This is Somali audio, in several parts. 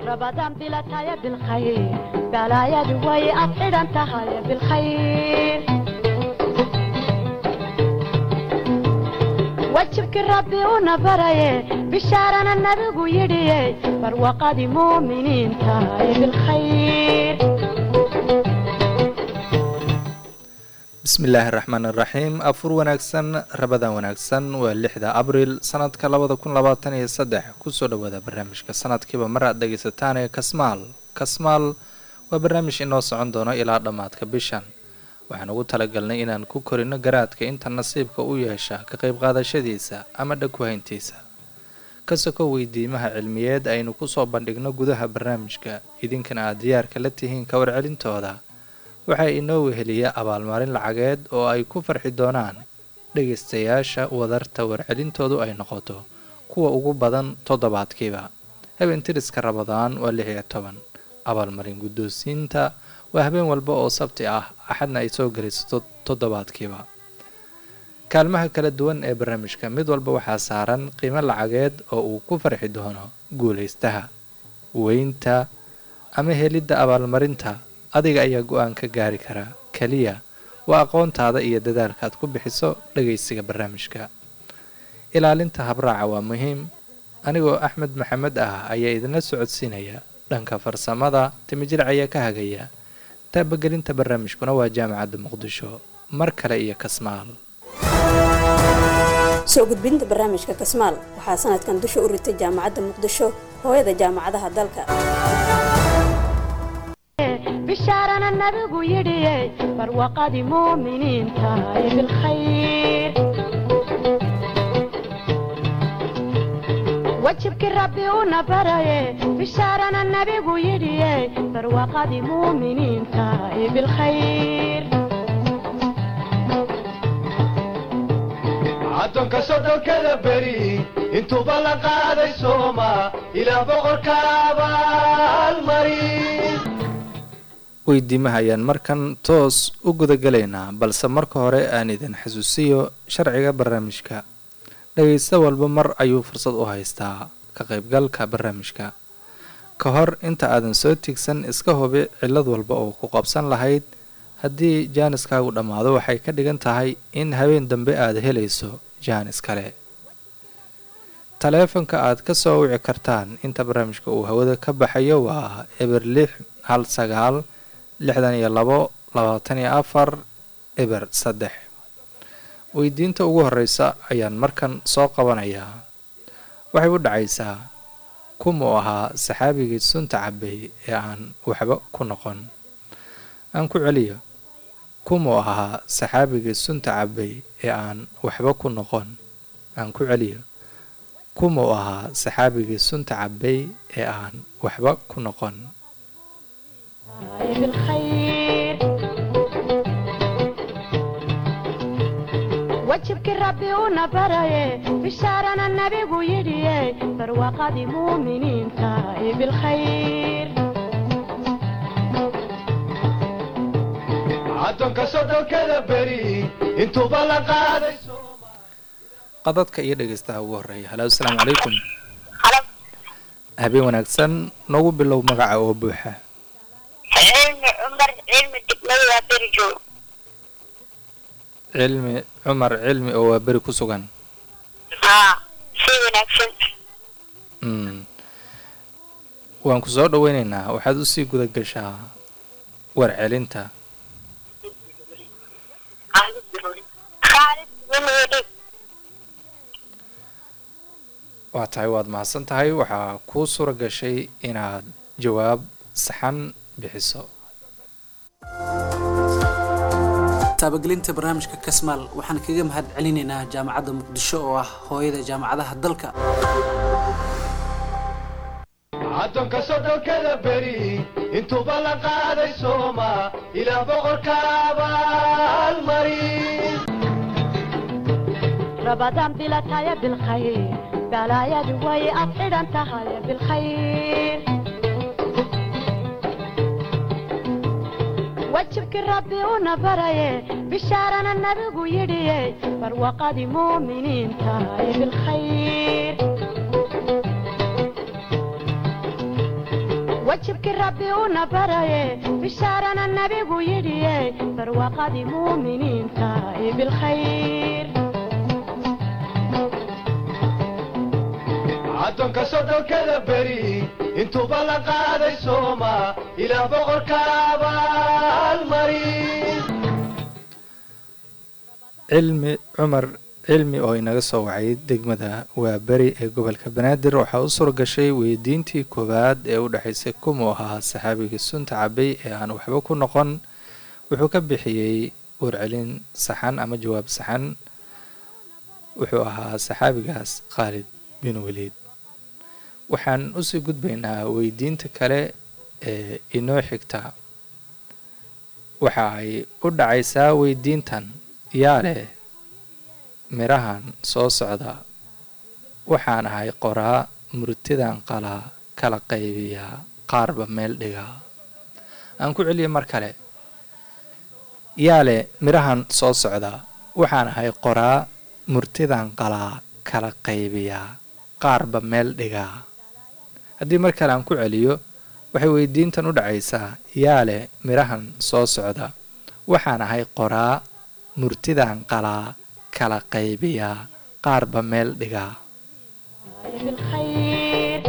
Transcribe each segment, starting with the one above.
رمضان بلا تايا بالخير بلا يا دوي أفعل أنت هاي بالخير وجهك ربي ونبري بشارنا النبي يدي فروقة مؤمنين تاي بالخير bismillaahi raxmaan iraxiim afur wanaagsan rabadan wanaagsan waa lixda abriil sanadka labada kun labaatan iyo saddex kusoo dhawaada barnaamijka sanadkiiba mar aad dhegaysataan ee kasmaal kasmaal waa barnaamij inoo socon doono ilaa dhammaadka bishan waxaan ugu talagalnay inaan ku korino garaadka inta nasiibka u yeesha ka qayb qaadashadiisa ama dhakuhayntiisa ka soko weydiimaha cilmiyeed aynu kusoo bandhigno gudaha barnaamijka idinkana aad diyaarka la tihiin ka warcelintooda waxaa inoo weheliya abaalmarin lacageed oo ay ku farxi doonaan dhegaystayaasha wadarta warcelintoodu ay noqoto kuwa ugu badan toddobaadkiiba habeen tiriska rabadaan waa lix iyo toban abaalmarin guddoonsiinta waa habeen walba oo sabti ah axadna ay soo gelaysato toddobaadkiiba kaalmaha kala duwan ee barnaamijka mid walba waxaa saaran qiimo lacageed oo uu ku farxi doono guulaystaha weynta ama helidda abaalmarinta adiga ayaa go-aan ka gaari kara keliya waa aqoontaada iyo dadaalkaaad ku bixiso dhagaysiga barnaamijka ilaalinta habraaca waa muhiim anigoo axmed maxamed ah ayaa idinla socodsiinaya dhanka farsamada timijirac ayaa ka hagaya taabagelinta barnaamijkuna waa jaamacadda muqdisho mar kale iyo kasmaal soo gudbinta barnaamijka kasmaal waxaa sanadkan dusha u ritay jaamacadda muqdisho hooyada jaamacadaha dalka بشارنا النبي يدي فروقة مؤمنين تاي بالخير وجهك ربي ونبري بشارنا النبي يدي فروقة مؤمنين تاي بالخير addoonka soddonkada beri intuuba la qaaday sooma ilaa boqorka abaalmari weydiimaha ayaan markan toos u gudagalaynaa balse marka hore aan idin xasuusiyo sharciga barnaamijka dhagaysta walba mar ayuu fursad u haystaa ka qaybgalka barnaamijka ka hor inta aadan soo tigsan iska hubi cillad walba oo ku qabsan lahayd haddii jaaniskaagu dhammaado waxay ka dhigan tahay in habeen dambe aad helayso jaanis kale taleefanka aad ka soo wici kartaan inta barnaamijka uu hawada ka baxayo waa eber lix hal sagaal lixdan iyo labo labaatan iyo afar eber saddex weydiinta ugu horeysa ayaan markan soo qabanayaa waxay u dhacaysaa kumuu ahaa saxaabigii sunta cabay ee aan waxba ku noqon aan ku celiyo kumuu ahaa saxaabigii sunta cabay ee aan waxba ku noqon aan ku celiyo kumuu ahaa saxaabigii sunta cabay ee aan waxba ku noqon بالخير وجهك ربي ونبري بشارنا النبي يدي فروقة مؤمنين تاي بالخير addoonka soddonkada beri intuuba la qaaday sooma qadadka iyo dhegaystaha ugu horeeya halo asalaamu calaykum habeen wanaagsan noogu bilow magaca oo buuxa cilmi cumar cilmi degmada waa berijo cilmi cumar cilmi oo waa beri ku sugan haa si wanaagsan mm. waan ku soo dhaweyneynaa waxaad usii guda gashaa warcelinta khaalid wilwedhig waa tahay waad mahadsan tahay waxaa kuu suura gashay inaad jawaab saxan bixiso taabagelinta barnaamijka kasmaal waxaan kaga mahad celinaynaa jaamacadda muqdisho oo ah hooyada jaamacadaha dalka addoonka soddonkada beri intuuba la qaaday sooma ilaa boqorka abaalmari رمضان بلا تايا بالخير بلا يا دوي أفعل أنت هاي بالخير وجهك ربي ونبري بشارنا النبي يدي فروقة مؤمنين تاي بالخير wajibkii rabbi una baraye bishaarana nabigu yidhiye barwaaqadii muuminiinta ee bilkhayr addoonka soddonkada beri intuuba la qaaday sooma ilaah boqorka abaalmarin cilmi cumar cilmi oo inaga soo wacay degmada waa beri ee gobolka banaadir waxaa u suuragashay weydiintii koowaad ee u dhexaysay kumuu ahaa saxaabigii sunta cabay ee aan waxba ku noqon wuxuu ka bixiyey warcelin saxan ama jawaab saxan wuxuu ahaa saxaabigaas khaalid bin waliid waxaan usii gudbaynaa weydiinta kale ee inoo xigta waxa ay u dhacaysaa weydiintan yaa leh midhahan soo socda waxaan ahay qoraa murtidan qalaa kala qaybiyaa qaarba meel dhigaa aan ku celiyay mar kale yaa leh midhahan soo socda waxaan ahay qoraa murtidan qalaa kala qaybiyaa qaarba meel dhigaa haddii mar kale aan ku celiyo waxay weydiintan u dhacaysaa yaa leh midhahan soo socda waxaan ahay qoraa murtidan qalaa kala qaybiyaa qaarba meel dhigaa بالخير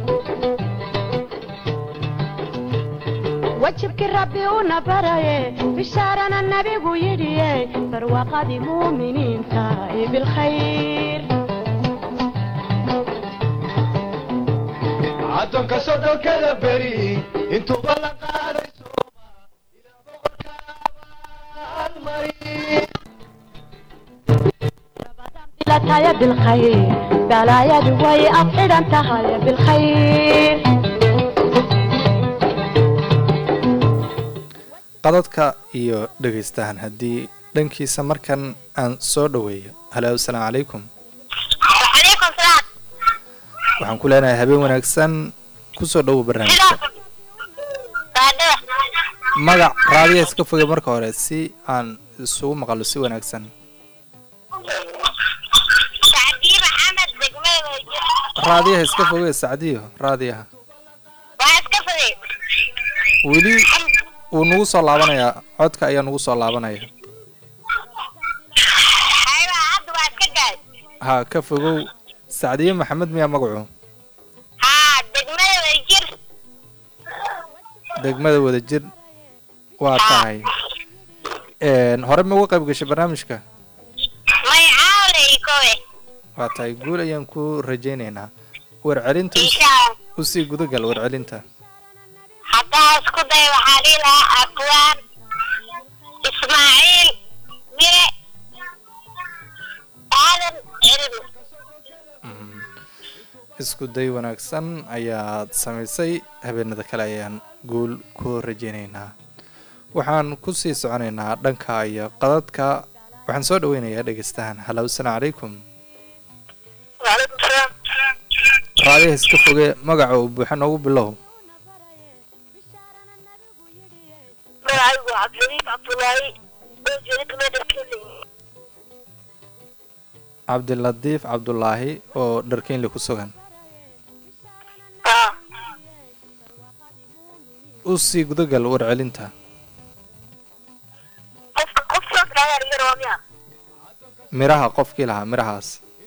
wajibkii rabbi una baraye bishaarana nabigu yidhiye barwaaqadii muuminiinta ee bilkhayr addoonka soddonkada beri intuuba la qaaday sooma ilaah boqorka abaalmarin bilataya bilkhayr balaayadu way afxidhan tahay bilkhayr qadadka iyo dhegaystahan haddii dhankiisa markan aan soo dhoweeyo halo asalaamu calaykum وعليكم السلام waxaan ku leenahay habeen wanaagsan kusoo dhowow barnaamijka بعدها magac raadiya iska fogey marka hore si aan isugu maqalo si wanaagsan سعدي محمد دقمة وجه raadiyaha iska fogey sacdiyo raadiyaha وعايز كفري weli wuu nagu soo laabanayaa codka ayaa nagu soo laabanaya أيوة عبد وعايز كجاي ha ka fogow sacdiye maxamed miyaa magacu ها دقمة وجه degmada wadajir waa tahay Een, hore ma uga qayb gashay barnaamijka ما يعاول يكوي waa tahay guul ayaan ku rajaynaynaa warcelinta إن us- شاء الله usii gudagal warcelinta حتى اسكت وحالي لها أكوان إسماعيل ميري آدم علم isku day wanaagsan ayaad samaysay habeenada kale ayaan guul ku rajaynaynaa waxaan kusii soconaynaa dhanka iyo qadadka waxaan soo dhaweynayaa dhegeystahan halow asalaamu calaykum وعليكم السلام raadiyaha iska foge magaca uu buuxa noogu bilow magacaygu cabdiladiif cabdulaahi oo jeeda kameedhar keli cabdilatiif cabdulaahi oo dharkeynli ku sugan haa usii gudagal warcelinta qofka qof saas laga yar waa miya miraha qofkii lahaa mirahaas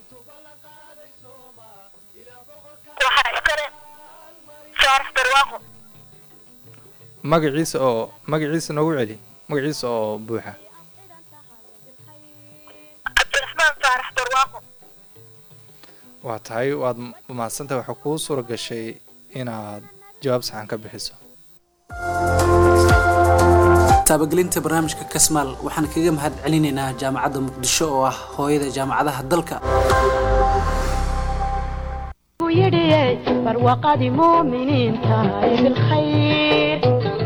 waxaa iskale saarax barwaaqo magaciisa oo magaciisa noogu celi magaciisa oo buuxa cabdiraxmaan saarax barwaaqo waa tahay waad mahadsantahay waxaa kuu suura gashay inaad jawaab saxan ka bixiso taabagelinta barnaamijka kasmaal waxaan kaga mahad celinaynaa jaamacadda muqdisho oo ah hooyada jaamacadaha dalka buu yidhiye barwaaqadii muuminiinta ee bilkhayr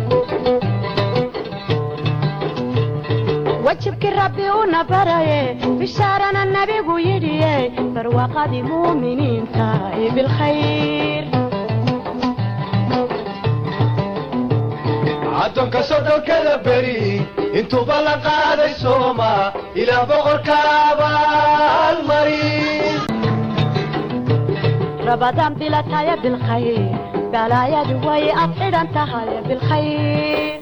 wajibkii rabbi una baraye bishaarana nabigu yidhiye barwaaqadii muuminiinta ee bilkhayr addoonka soddonkada beri intuuba la qaaday sooma ilaah boqorka abaalmarin رمضان بلا تايا بالخير balaayadu way ad xidhan tahay bilkhayr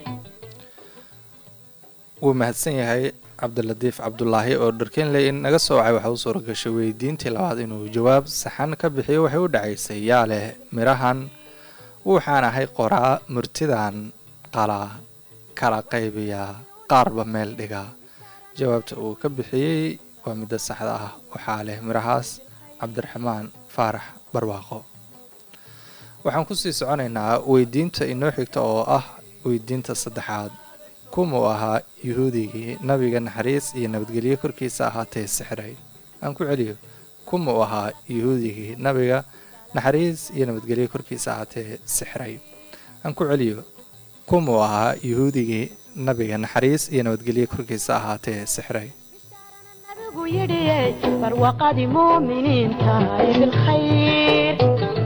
wuu mahadsan yahay cabdilatiif cabdulaahi oo dharkeenley in naga soo wacay waxaa u suura gashay weydiintii labaad inuu jawaab saxan ka bixiyo waxay u dhacaysay yaa leh midhahan wuxaan ahay qoraa murtidan qalaa kala qaybiyaa qaarba meel dhigaa jawaabta uu ka bixiyey waa midda saxda ah waxaa leh midhahaas cabdiraxmaan faarax barwaaqo waxaan kusii soconaynaa weydiinta inoo xigta oo ah weydiinta saddexaad kumuu ahaa yuhuudigii nabiga naxariis iyo nabadgelyo korkiisa ahaatee sixray aan ku celiyo kumuu ahaa yuhuudigii nabiga naxariis iyo nabadgelyo korkiisa ahaatee sixray aan ku celiyo kumuu ahaa yuhuudigii nabiga naxariis iyo nabadgelyo korkiisa ahaatee sixray nabigu yidhiye barwaqadii muuminiinta ay bilkhayr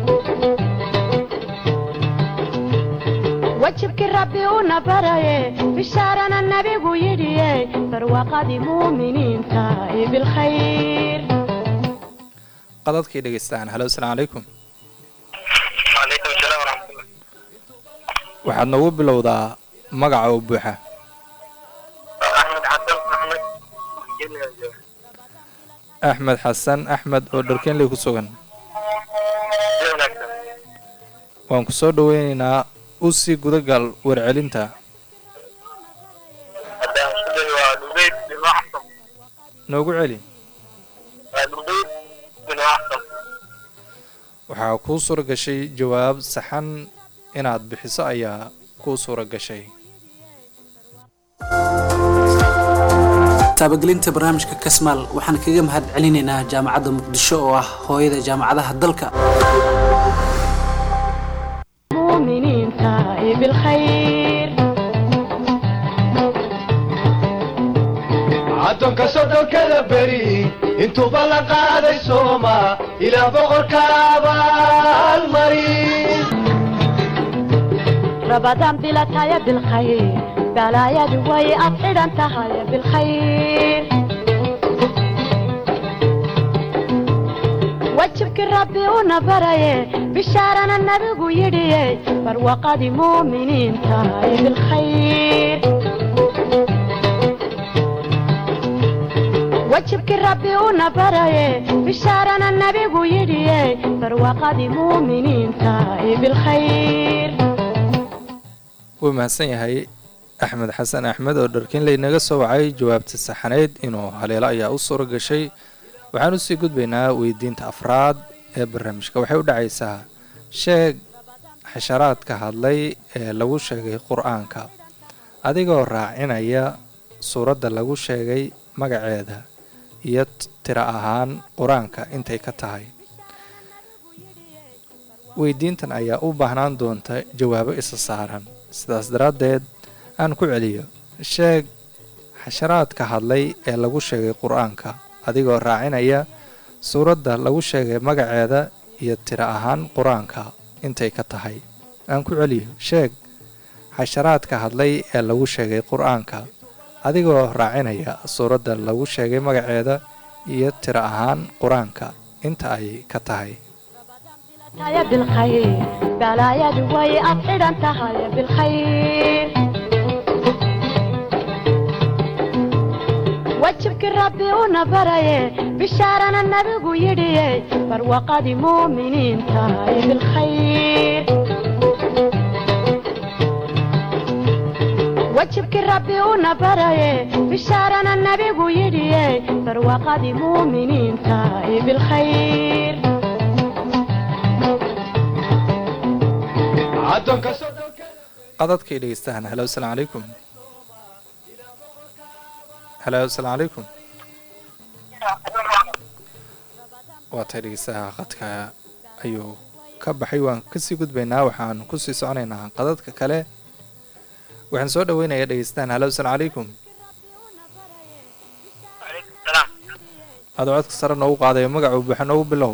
wajibkii rabbi una baraye bishaarana nabigu yidhiye barwaqadii muuminiinta ay bilkhayr qadadkii dhegeystaan halo asalaamu calaykum وعليكم السلام ورحمة الله waxaad noogu bilowdaa magaca oo buuxa أحمد حسن أحمد جنة axmed xasan axmed oo dharkeenley ku sugan waan ku soo dhaweynaynaa u sii gudagal warcelinta هذا سيدي ولبيت بن أحسن noogu celi لبيت بن أحسن waxaa kuu suura gashay jawaab saxan inaad bixiso ayaa kuu suura gashay taabagelinta barnaamijka kasmaal waxaan kaga mahad celinaynaa jaamacadda muqdisho oo ah hooyada jaamacadaha dalka muuminiinta ay bilkhayr addoonka soddonkada beri intuuba la qaaday sooma ilaah boqorka abaalmarin rabadaan bilataya bilkhayr balaayadu way ad xidhan tahay bilkhayr wajibkii rabbi una baraye bishaarana nabigu yidhiye barwaqadii muuminiinta ay bilkhayr wajibkii rabbi una baraye bishaarana nabigu yidhiye barwaqadii muuminiinta ay bilkhayr wuu mahadsan yahay axmed xasan axmed oo dharkinley naga soo wacay jawaabta saxaneyd inuu haleelo ayaa u suura gashay waxaan usii gudbaynaa weydiinta afraad ee barnaamijka waxay u dhacaysaa sheeg xasharaadka hadlay ee lagu sheegay qur-aanka adigoo raacinaya suuradda lagu sheegay magaceeda iyo tiro ahaan qur-aanka intay ka tahay weydiintan ayaa u baahnaan doonta jawaabo isa saaran sidaas daraaddeed aan ku celiyo sheeg xasharaadka hadlay ee lagu sheegay qur-aanka adigoo raacinaya suuradda lagu sheegay magaceeda iyo tiro ahaan qur-aanka intay ka tahay aan ku celiyo sheeg xasharaadka hadlay ee lagu sheegay qur-aanka adigoo raacinaya suuradda lagu sheegay magaceeda iyo tiro ahaan qur-aanka inta ay ka tahay taya bilkhayr balaayadu way ad xidhan tahay bilkhayr wajibkii rabbi una baraye bishaarana nabigu yidhiye barwaqadii muuminiinta ay bilkhayr wajibkii rabbi una baraye bishaarana nabigu yidhiye barwaqadii muuminiinta ay bilkhayr addoonka soddonkada qadadkay dhegeystahan halo asalaamu calaykum halo asalaamu calaykum waa tay dhegeystaha qadka ayuu ka baxay waan kasii gudbaynaa waxaan kusii soconaynaa qadadka kale waxaan soo dhaweynayaa dhegeystahan halo asalaamu calaykum وعليكم السلام adoo codka sare noogu qaadayo magacuu buuxa noogu bilow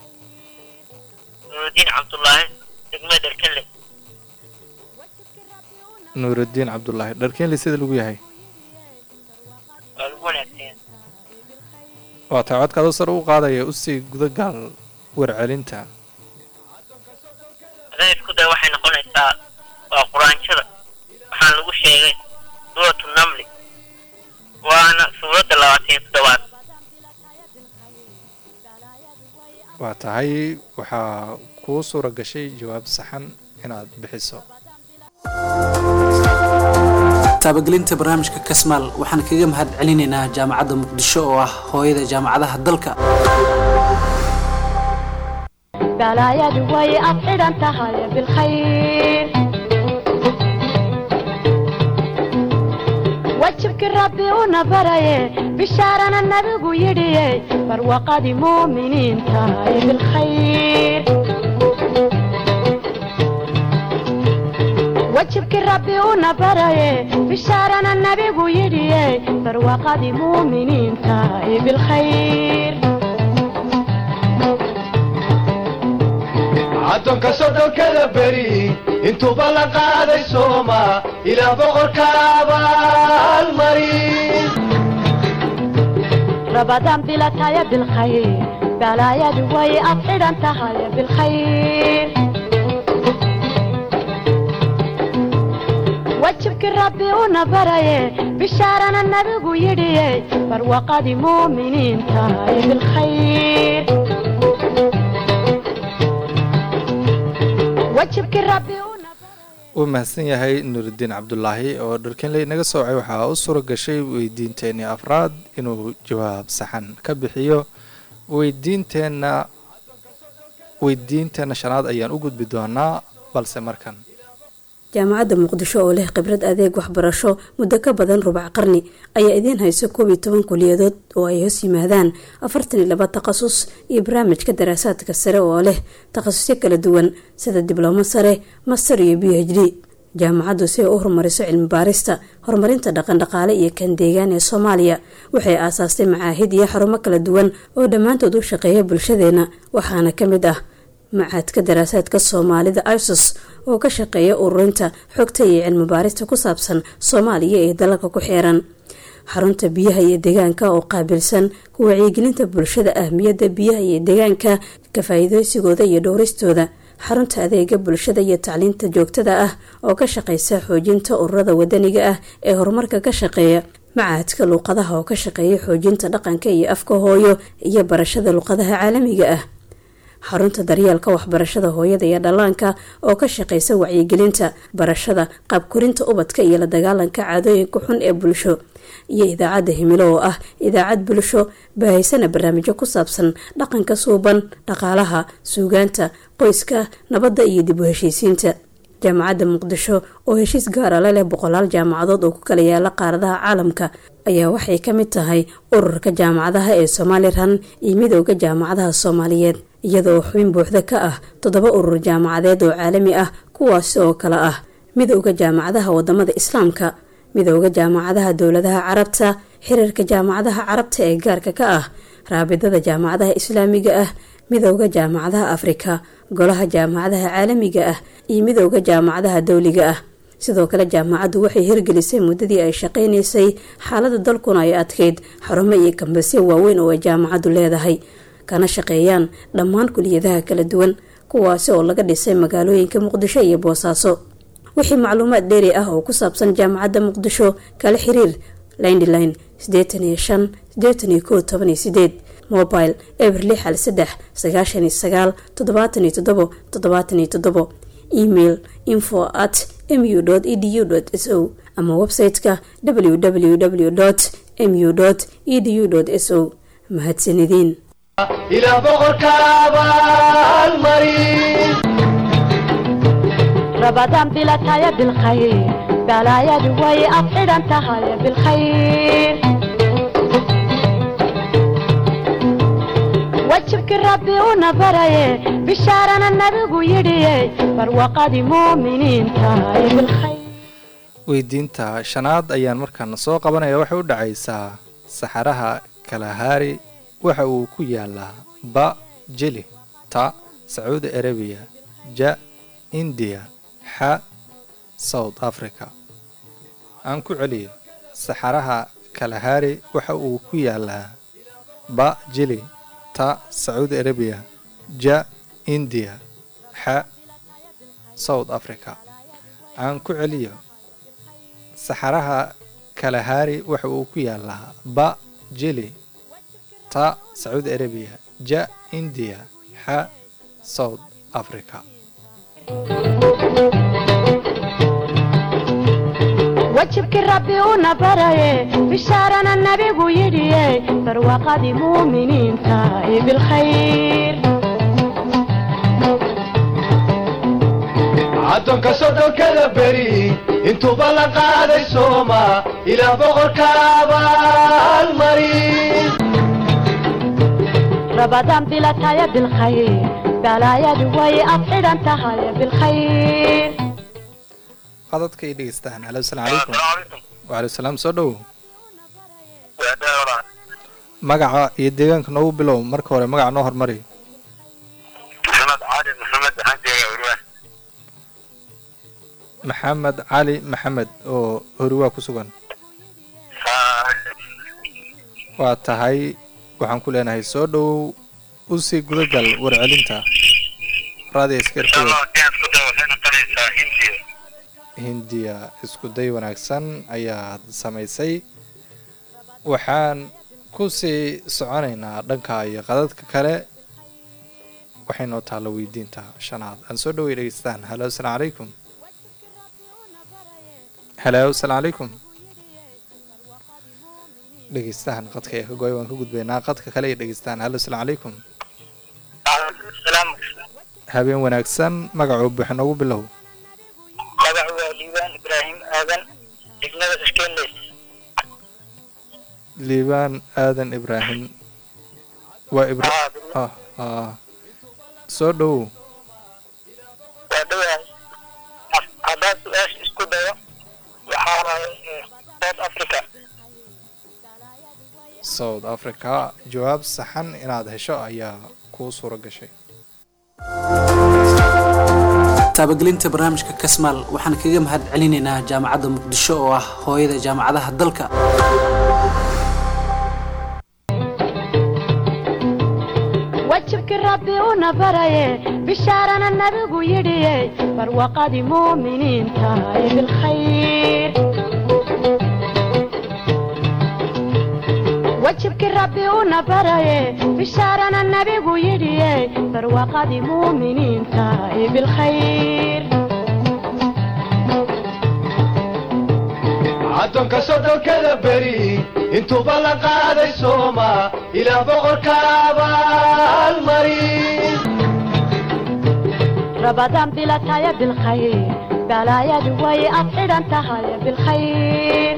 نور الدين عبد الله دقمة الكلة nuurudiin cabdulaahi dharkeenli sida lagu yahay wanaagsan waa tay codka adoo sare u qaadaya usii gudagal warcelinta hadaan isku waxay noqonaysaa waa quraanjada waxaan lagu sheegay suuratu namli waana suuradda labaatan iyo toddobaad waa tahay waxaa kuu suura gashay jawaab saxan inaad bixiso taabagelinta barnaamijka kasmaal waxaan kaga mahad celinaynaa jaamacadda muqdisho oo ah hooyada jaamacadaha dalka balaayadu way ad xidhan tahay bilkhayr wajibkii rabbi una baraye bishaarana nabigu yidhiye barwaqadii muuminiin tahay bilkhayr wajibkii rabbi una baraye bishaarana nabigu yidhiye barwaqadii muuminiin tahay bilkhayr caddoonka soddonkada beri intuuba la qaaday sooma ilaa boqorka abaalmarin رمضان بلا تايا بالخير بلايا دوي أفعل أنت هاي بالخير وجهك ربي ونبري بشارنا النبي يدي فروقة مؤمنين تاي بالخير وجهك ربي ونبري uu mahadsan yahay nuuridiin cabdulaahi oo dharkenley naga soocay waxaa u suura gashay weydiinteenii afraad inuu jawaab saxan ka bixiyo weydiinteenna weydiinteenna shanaad ayaan u gudbi doonaa balse markan jaamacadda muqdisho oo leh khibrad adeeg waxbarasho muddo ka badan rubac qarni ayaa idiin hayso koob iyo toban kuliyadood oo ay hoos yimaadaan afartan iyo laba takhasus iyo barnaamijka daraasaadka sare oo leh takhasusyo kala duwan sida diblomo sare master iyo b h d jaamacaddu si ay u horumariso cilmi baarista horumarinta dhaqandhaqaale iyo kan deegaan ee soomaaliya waxay aasaastay macaahid iyo xarumo kala duwan oo dhammaantood u shaqeeya bulshadeena waxaana ka mid ah macaadka daraasaadka soomaalida isos oo ka shaqeeya ururinta xogta iyo cilmi baarista ku saabsan soomaaliya ee dalalka ku xeeran xarunta biyaha iyo deegaanka oo qaabilsan ku wacyigelinta bulshada ahmiyadda biyaha iyo deegaanka ka faa-iideysigooda iyo dhowristooda xarunta adeega bulshada iyo tacliinta joogtada ah oo ka shaqeysa xoojinta ururada wadaniga ah ee horumarka ka shaqeeya macaadka luuqadaha oo ka shaqeeya xoojinta dhaqanka iyo afka hooyo iyo barashada luuqadaha caalamiga ah xarunta daryeelka waxbarashada hooyada iyo dhallaanka oo ka shaqeysa wacyigelinta barashada qaabkorinta ubadka iyo la dagaalanka caadooyinka xun ee bulsho iyo idaacadda himilo oo ah idaacad bulsho baahaysana barnaamijyo ku saabsan dhaqanka suuban dhaqaalaha suugaanta qoyska nabadda iyo dib u heshiisiinta jaamacadda muqdisho oo heshiis gaara la leh boqolaal jaamacadood oo ku kala yaala qaaradaha caalamka ayaa waxay ka mid tahay ururka jaamacadaha ee somalilan iyo midooda jaamacadaha soomaaliyeed iyada oo xubin buuxda ka ah toddoba urur jaamacadeed oo caalami ah kuwaasi oo kale ah midooda jaamacadaha wadamada islaamka midooda jaamacadaha dowladaha carabta xiriirka jaamacadaha carabta ee gaarka ka ah raabidada jaamacadaha islaamiga ah midooda jaamacadaha afrika golaha jaamacadaha caalamiga ah iyo midooda jaamacadaha dowliga ah sidoo kale jaamacaddu waxay hirgelisay muddadii ay shaqaynaysay xaalada dalkuna ay adkeyd xarumo iyo kambasyo waaweyn oo ay jaamacaddu leedahay kana shaqeeyaan dhammaan kuliyadaha kala duwan kuwaasi oo laga dhisay magaalooyinka muqdisho iyo boosaaso wixii macluumaad dheeri ah oo ku saabsan jaamacadda muqdisho kala xiriir lindline sideetan iyo shan sideetan iyo kow toban iyo sideed mobile eber lix hal saddex sagaashan iyo sagaal toddobaatan iyo toddobo toddobaatan iyo toddobo email info at mu edu s o ama website-ka www mu edu s o mahadsanideen ilaa boqorka abaalmarin رمضان بلا تايا بالخير بلايا دوي أفعل أنت هاي بالخير وجهك ربي ونبري بشارنا النبي يدي فروقة مؤمنين تاي بالخير weydiinta shanaad ayaan markaan soo qabanaya waxay u dhacaysaa saxaraha kalahaari waxa uu ku yaalaa ba jeli ta sacuudi arabiya ja indiya xa south africa aan ku celiyo saxaraha kalahaari waxa uu ku yaalaa ba jeli ta sacuudi arabiya ja indiya xa south africa aan ku celiyo saxaraha kalahari waxa uu ku yaalaa ba jili ta sacuudi arabiya ja indiya xa south africa wajibkii rabbi una baraye bishaarana nabigu yidhiye barwaaqadii muuminiinta ee bilkhayr caddoonka soddonkada beri intuuba la qaaday sooma ilaah boqorka abaalmarin rabadaan bilataya bilkhayr balaayadu way ad xidhan tahay bilkhayr qadadka ay dhegeystaan alo asalaamu calaykum calaykum waalaikum salaam soo dhowow waa dawla magaca iyo deegaanka noogu bilow marka hore magaca noo hormari maxamed cali maxamed waxaan joogaa urwa maxamed cali maxamed oo horiwaa ku sugan waa tahay waxaan ku leenahay soo dhowow usii gudagal warcelinta raadiyo iskeerkooda ku da waxay noqonaysaa hindiya hindiya isku day wanaagsan ayaad samaysay waxaan ku sii soconaynaa dhanka iyo qadadka kale waxay noo taalla weydiinta shanaad aan soo dhoway dhegeystaan halo asalaamu calaykum halo asalaamu calaykum dhegeystahan qadka ayaa ka go-ay waan ka gudbaynaa qadka kale iyo dhegeystaan halo asalaamu calaykum salaam habeen wanaagsan magacuu buuxa noogu bilow magacu waa liibaan ibraahim aadan degmada skenles liibaan aadan ibraahim waa ibra ah ah soo dhowow waa dhawahay haddaan su-aasha isku dayo waxaa waaye south africa south africa jawaab saxan inaad hesho ayaa kuu suuro gashay taabagelinta barnaamijka kasmaal waxaan kaga mahad celinaynaa jaamacadda muqdisho oo ah hooyada jaamacadaha dalka wajibkii rabbi una baraye bishaarana nabigu yidhiye barwaaqadii muuminiinta ee bilkhayr wajibkii rabbi una baraye bishaarana nabigu yidhiye barwaaqadii muuminiinta ee bilkhayr caddoonka soddonkada beri intuuba la qaaday sooma ilaah boqorka abaalmarin rabadaan bilataya bilkhayr balaayadu way ad xidhan tahay bilkhayr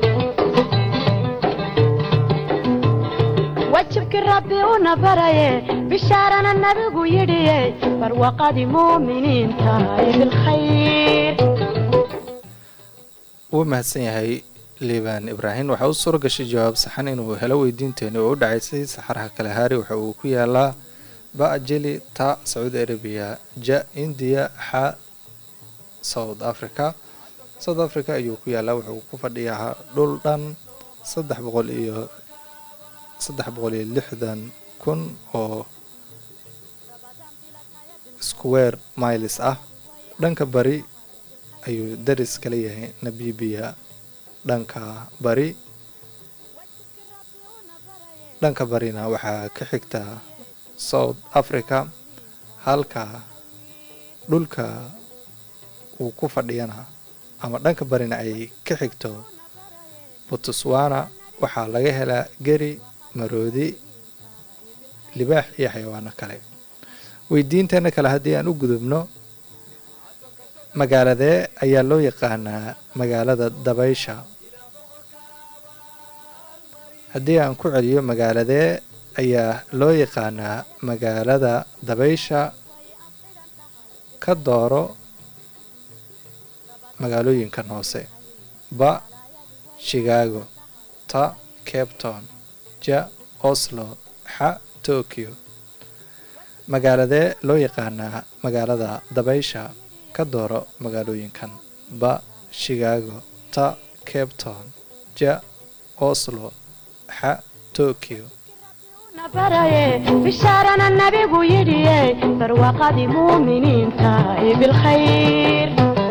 wajibkii rabbi una baraye bishaarana nabigu yidhiye barwaaqadii muuminiinta ee bilkhayr wuu mahadsan yahay liibaan ibraahim waxaa u suura gashay jawaab saxan inuu helo weydiinteeni oo u dhacaysay saxaraha kalahari waxa uu ku yaalaa ba jeli ta sacuudi arabiya ja indiya xa south africa south africa ayuu ku yaalaa wuxuu ku fadhiyaa dhul dhan saddex boqol iyo saddex boqol iyo lixdan kun oo square miles ah dhanka bari ayuu daris kala yahay namibiya dhanka bari dhanka barina waxaa ka xigta south africa halka dhulka uu ku fadhiyana ama dhanka barina ay ka xigto botswana waxaa laga helaa geri maroodi libaax iyo xayawaano kale weydiinteena kale haddii aan u gudubno magaaladee ayaa loo yaqaanaa magaalada dabaysha haddii aan ku celiyo magaaladee ayaa loo yaqaanaa magaalada dabaysha ka dooro magaalooyinkan hoose ba chicago ta cape town ja oslo xa tokyo magaaladee loo yaqaanaa magaalada dabaysha ka dooro magaalooyinkan ba chicago ta cape town ja oslo xa tokyo baraye bishaarana nabigu yidhiye barwaaqadii muuminiinta iyo bilkhayr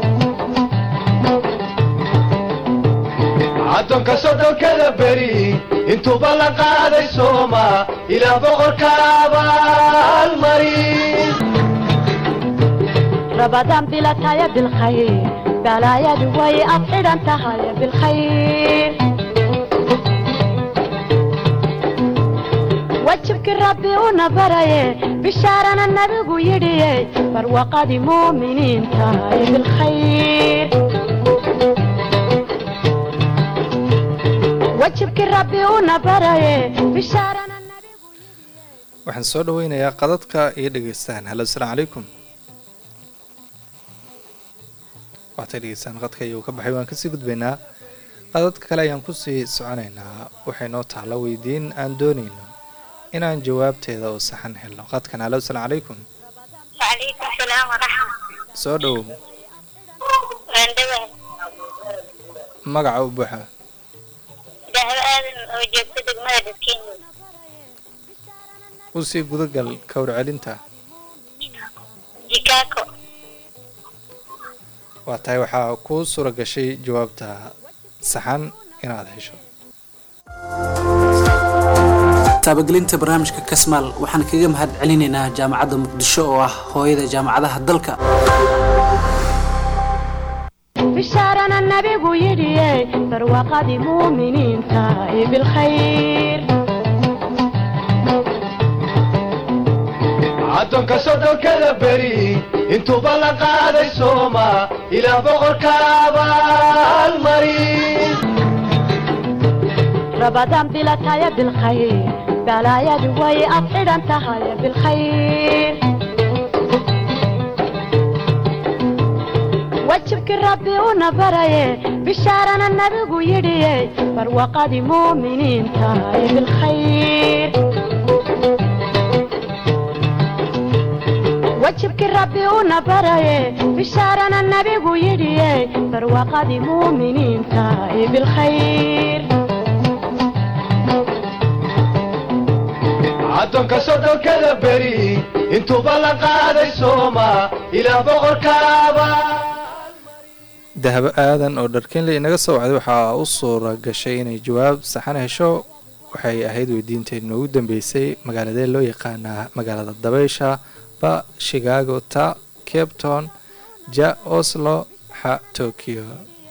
addoonka soddonkada beri intuuba la qaaday sooma ilaah boqorka abaalmarin rabadaan bilataya bilkhayr balaayadu way ad xidhan tahay bilkhayr wajibkii rabbi una baraye bishaarana nabigu yidhiye barwaaqadii muuminiinta iyo bilkhayr wajibkii rabbi una baraye bishaarana nabigu waxaan soo dhaweynayaa qadadka iyo dhegeystaan halo asalaamu calaykum waatay dhegeystaan qadka ayuu ka baxay waan kasii gudbaynaa qadadka kale ayaan kusii soconaynaa waxay noo taalla weydiin aan doonayno inaan jawaabteeda oo saxan helno qadkan halo asalaamu calaykum وعليكم السلام ورحمة soo dhowow واندبه magaca u buuxa دهب آدم وجبت دقمة دسكين usii gudagal kawrcelinta جيكاكو waa tahay waxaa kuu suura gashay jawaabta saxan inaad hesho taabagelinta barnaamijka kasmaal waxaan kaga mahad celinaynaa jaamacadda muqdisho oo ah hooyada jaamacadaha dalka bishaarana nabigu yidhiye barwaaqadii muuminiinta iyo bilkhayr addoonka soddonkada beri intuuba la qaaday sooma ilaah boqorka abaalmarin rabadaan bilataya bilkhayr balaayadu way ad xidhan tahay bilkhayr wajibkii rabbi una baraye bishaarana nabigu yidhiye barwaaqadii muuminiinta iyo bilkhayr wajibkii rabbi una baraye bishaarana nabigu yidhiye barwaaqadii muuminiinta iyo bilkhayr addoonka soddonkada beri intuuba la qaaday sooma ilaah boqorka abaal dahabo aadan oo dharkinle inaga soo wacday waxaa u suura gashay inay jawaab saxan hesho waxay ahayd weydiinteed noogu dambeysay magaaladee loo yaqaanaa magaalada dabaysha ba chicago ta cape town ja oslo xa tokyo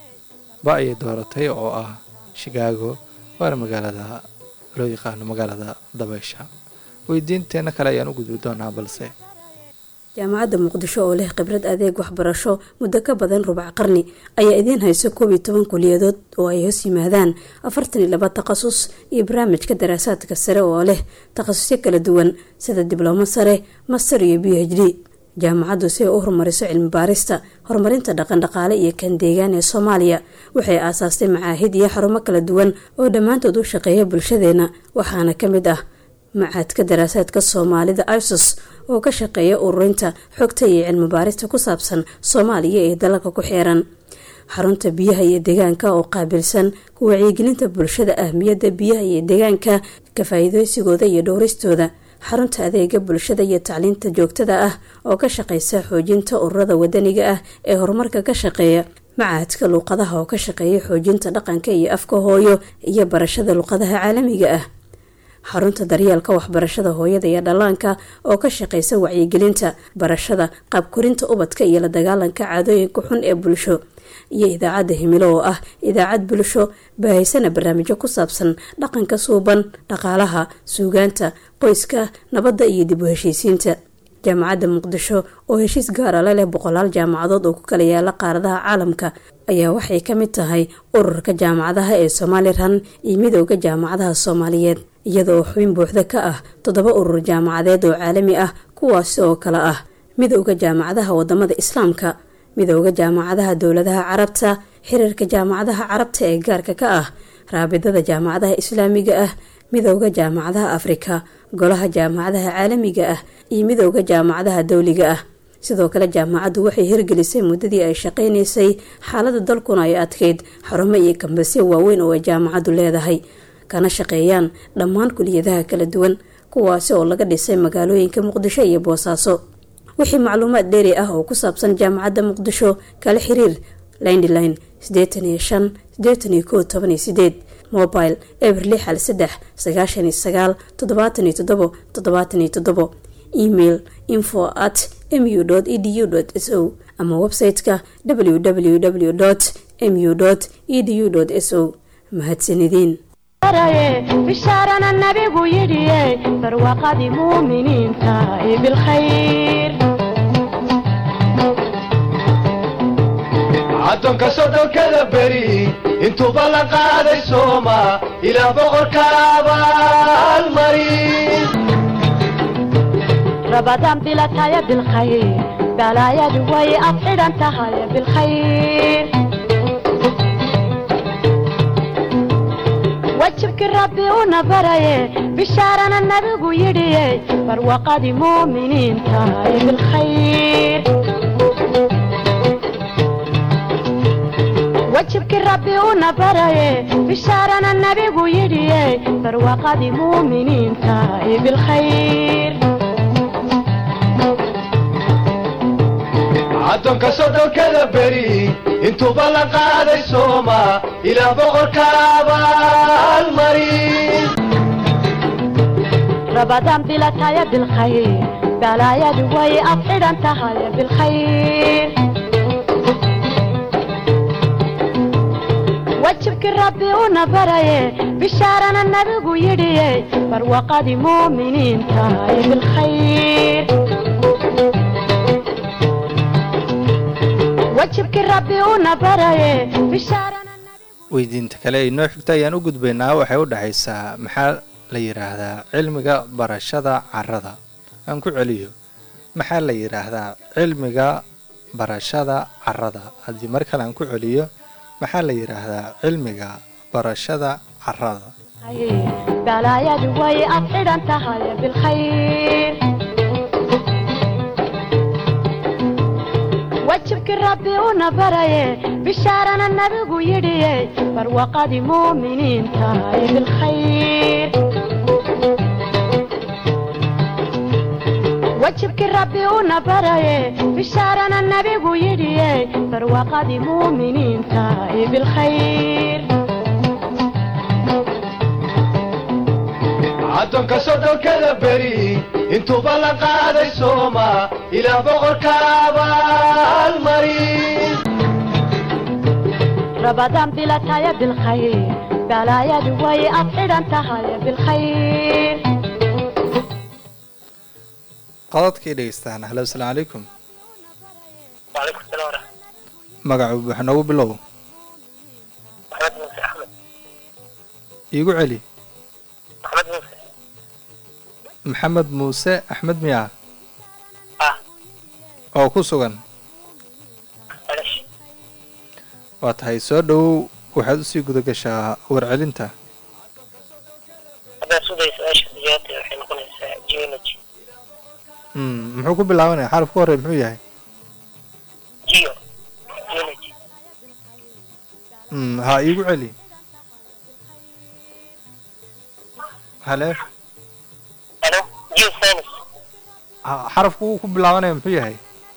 ba ayay dooratay oo ah chicago waana magaalada loo yaqaano magaalada dabaysha weydiinteenna kale ayaan u gudbi doonaa balse jaamacadda muqdisho oo leh khibrad adeeg waxbarasho muddo ka badan rubac qarni ayaa idiin hayso koob iyo toban kuliyadood oo ay hoos yimaadaan afartan iyo laba takhasus iyo barnaamijka daraasaadka sare oo leh takhasusyo kala duwan sida diblomo sare master iyo b h d jaamacaddu si ay u horumariso cilmi baarista horumarinta dhaqandhaqaale iyo kan deegaan ee soomaaliya waxay aasaastay macaahid iyo xarumo kala duwan oo dhammaantood u shaqeeya bulshadeena waxaana ka mid ah macaadka daraasaadka soomaalida isos oo ka shaqeeya ururinta xogta iyo cilmi baarista ku saabsan soomaaliya ee dalalka ku xeeran xarunta biyaha iyo deegaanka oo qaabilsan ku wacyigelinta bulshada ahmiyadda biyaha iyo deegaanka kafaa'iideysigooda iyo dhowristooda xarunta adeega bulshada iyo tacliinta joogtada ah oo ka shaqeysa xoojinta ururada wadaniga ah ee horumarka ka shaqeeya macaadka luuqadaha oo ka shaqeeya xoojinta dhaqanka iyo afka hooyo iyo barashada luuqadaha caalamiga ah xarunta daryeelka waxbarashada hooyada iyo dhallaanka oo ka shaqeysa wacyigelinta barashada qaabkorinta ubadka iyo la dagaalanka caadooyinka xun ee bulsho iyo idaacadda himilo oo ah idaacad bulsho baahaysana barnaamijyo ku saabsan dhaqanka suuban dhaqaalaha suugaanta qoyska nabadda iyo dib u heshiisiinta jaamacadda muqdisho oo heshiis gaara la leh boqolaal jaamacadood oo ku kala yaala qaaradaha caalamka ayaa waxay ka mid tahay ururka jaamacadaha ee somalilan iyo midooda jaamacadaha soomaaliyeed iyada oo xubin buuxda ka ah toddoba urur jaamacadeed oo caalami ah kuwaasi oo kale ah midooda jaamacadaha wadamada islaamka midooda jaamacadaha dowladaha carabta xiriirka jaamacadaha carabta ee gaarka ka ah raabidada jaamacadaha islaamiga ah midooda jaamacadaha afrika golaha jaamacadaha caalamiga ah iyo midooda jaamacadaha dowliga ah sidoo kale jaamacaddu waxay hirgelisay muddadii ay shaqaynaysay xaalada dalkuna ay adkeyd xarumo iyo kambasyo waaweyn oo ay jaamacaddu leedahay kana shaqeeyaan dhammaan kuliyadaha kala duwan kuwaasi oo laga dhisay magaalooyinka muqdisho iyo boosaaso wixii macluumaad dheeri ah oo ku saabsan jaamacadda muqdisho kala xiriir lindline sideetan iyo shan sideetan iyo kow toban iyo sideed mobile eber lix hal saddex sagaashan iyo sagaal toddobaatan iyo toddobo toddobaatan iyo toddobo email info at mu edu s o ama website-ka www mu edu s o mahadsanideen bishaarana nabigu yidhiye barwaaqadii muuminiinta ee bilkhayr addoonka soddonkada beri intuuba la qaaday sooma ilaa boqorka abaalmari rabadaan bilataya bilkhayr balaayadu way ad xidhan tahay bilkhayr wajibkii rabbi una baraye bishaarana nabigu yidhiye barwaaqadii muuminiinta ee bilkhayr wajibkii rabbi una baraye bishaarana nabigu yidhiye barwaaqadii muuminiinta ee bilkhayr addoonka soddonkada beri intuuba la qaaday sooma ilaa boqorka abaalmari rabadaan bilataya bilkhayr balaayadu way ad xidhan tahay bilkhayr wajibkii rabbi una baraye bishaarana nabigu yidhiye barwaaqadii muuminiinta ee bilkhayr wajibkii rabbi una baraye bishaarana weydiinta kale ay noo xigta ayaan u gudbaynaa waxay u dhexaysaa maxaa la yidhaahdaa cilmiga barashada carrada aan ku celiyo maxaa la yidhaahdaa cilmiga barashada carrada haddii mar kale aan ku celiyo maxaa la yidhaahdaa cilmiga barashada carrada balaayadu way ad xidhan tahay bilkhayr wajibkii rabbi una baraye bishaarana nabigu yidhiye barwaaqadii muuminiinta ee bilkhayr wajibkii rabbi una baraye bishaarana nabigu yidhiye barwaaqadii muuminiinta ee bilkhayr addoonka soddonkada beri intuuba la qaaday sooma ilaa boqorka abaalmari rabadaan bilataya bilkhayr balaayadu way ad xidhan tahay bilkhayr qodadkii dhegeystaan halo asalaamu calaykum وعليكم السلام ورحمة magacu buux noogu bilow محمد موسى أحمد iigu celi محمد موسى maxamed muuse axmed miyaa آه oo ku sugan معلش waa tahay soo dhowow waxaad usii guda gashaa warcelinta هذا سوداء سؤال جوابتي الحين نقول جيولوجي mm muxuu ku bilaabanaya xaraf ku horey muxuu yahay جيو جيولوجي mm ha iigu celi hale ألو جيو ساينس ha- xarafku uu ku bilaabanaya muxuu yahay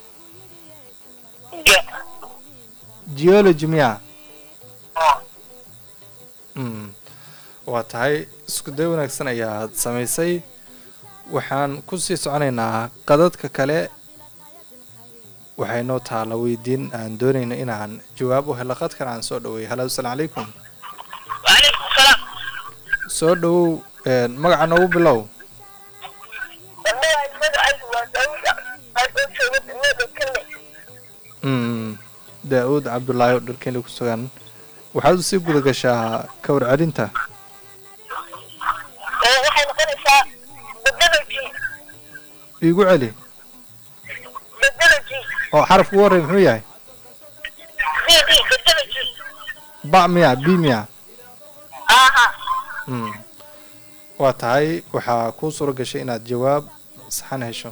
جاء geology miyaa آه mm waa tahay isku day wanaagsan ayaad samaysay waxaan kusii soconaynaa qadadka kale waxay noo taala weydiin aan doonayno inaan jawaab u helo qadkan aan soo dhaweeyay halo asalaamu calaykum وعليكم السلام soo dhowow een, magaca noogu bilow والله أحمد عبد وداود أقول سويت النبي كله mm daa-uud cabdulaahi oo dharkeeli ku sugan waxaad usii guda gashaa ka warcelinta waxay noqonaysaa bedology iigu celi bedology oo xarafku ugu horey muxuu yahay b d bedology ba miya b miya aha mm waa tahay waxaa kuu suuro gashay inaad jawaab saxan hesho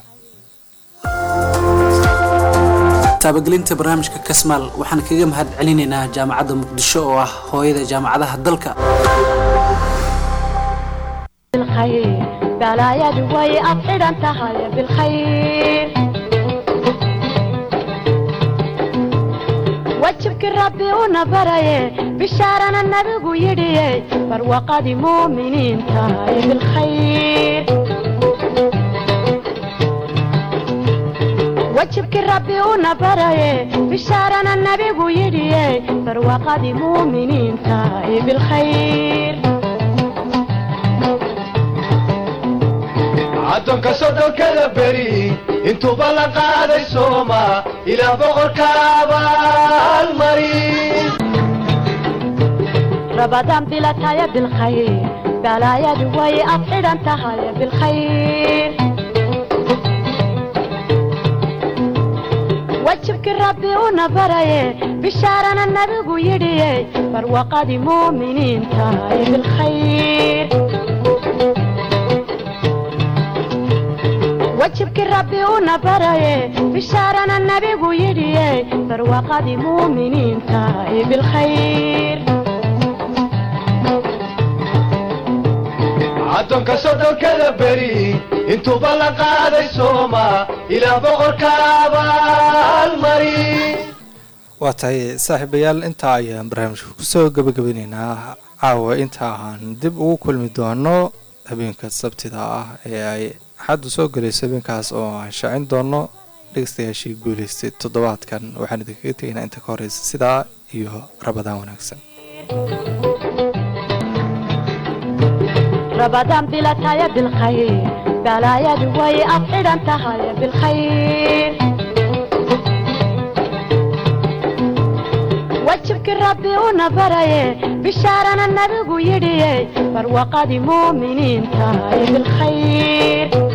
taabagelinta barnaamijka kasmaal waxaan kaga mahad celinaynaa jaamacadda muqdisho oo ah hooyada jaamacadaha dalka بالخير balaayadu way ad xidhan tahay bilkhayr wajibkii rabbi una baraye bishaarana nabigu yidhiye barwaqadii muuminiinta ee bilkhayr wajibkii rabbi una baraye bishaarana nabigu yidhiye barwaqadii muuminiinta ee bilkhayr addoonka soddonkada beri intuuba la qaaday sooma ilaah boqorka abaalmarin rabadaan bilataya bilkhayr balaayadu way ad xidhan tahay bilkhayr wajibkii rabbi una baraye bishaarana nabigu yidhiye barwaqadii muuminiinta ee bilkhayr wajibkii rabbi una baraye bishaarana nabigu yidhiye barwaqadii muuminiinta ee bilkhayr addoonka soddonkada beri intuuba la qaaday sooma ilaah boqorka abaalmarin waa tahay saaxiibayaal intaa ayaan barnaamijka kusoo gabagabeyneynaa caawa inta aan dib ugu kulmi doono habeenka sabtida ah ee ay axaddu soo gelayso habeenkaas oo aan shaacin doono dhegeystayaashii guuleystay toddobaadkan waxaan idinkaga tegaynaa inta ka horeysa sidaa iyo rabadaan wanaagsan rabadaan bilataya bilkhayr balaayadu way ad xidhan tahay bilkhayr wajibkii rabbi una baraye bishaarana nabigu yidhiye barwaqadii muuminiinta ee bilkhayr